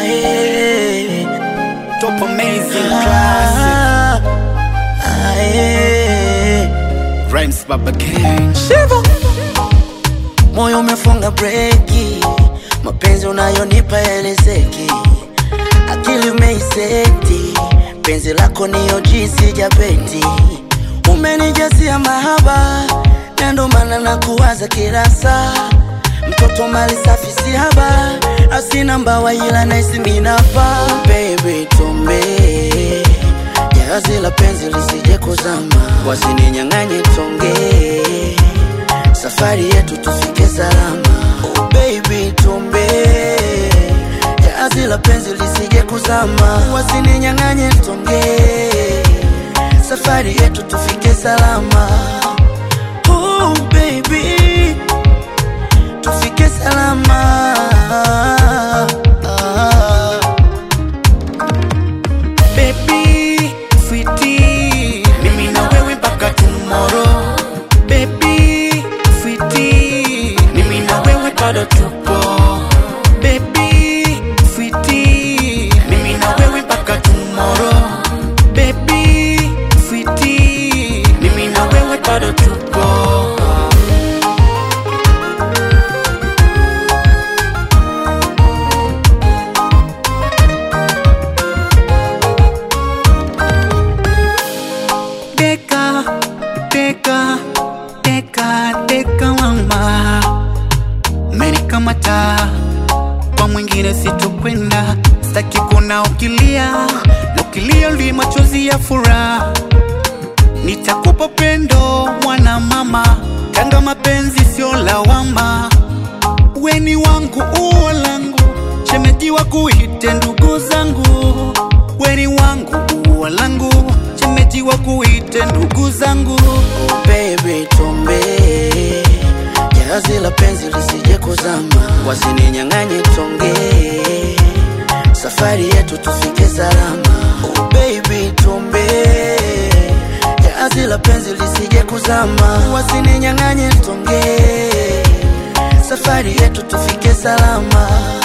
Aye. Top amazing classic. Aye. Rhymes Baba King. Shivo. Moyo umefunga breki, mapenzi unayonipa elezeki, akili umeiseti, penzi lako niyo jinsi japeti, umenijasia mahaba, na ndo maana nakuwaza kila saa, mtoto mali safi si haba, asina mbawa ila naisi minapa, baby tumbe jahazi la penzi lisije kuzama, wasininyang'anye tonge safari yetu tufike salama. Oh baby, tumbe jahazi la penzi lisije kuzama, wasininyang'anye tonge, safari yetu tufike salama. Oh baby, tufike salama. Baby, sweetie, mimi na wewe mpaka tomorrow. Baby, sweetie, mimi na wewe bado tupo. Baby, sweetie, mimi na wewe mpaka tomorrow. Baby, sweetie, mimi na wewe bado tupo. Deka, deka, deka, deka mama, umenikamata kwa mwingine sitokwenda, sitaki kuna ukilia na ukilia li machozi ya furaha, nitakupa pendo mwana mama, kanga mapenzi sio lawama, weni wangu uo langu, shemeji wa kuite ndugu zangu, weni wangu uo langu, shemeji wa kuite ndugu zangu. Oh baby, tumbe jahazi la penzi lisije kuzama, wasininyang'anye tonge, safari yetu tufike salama. Oh baby, tumbe jahazi la penzi lisije kuzama, wasininyang'anye tonge, safari yetu tufike salama.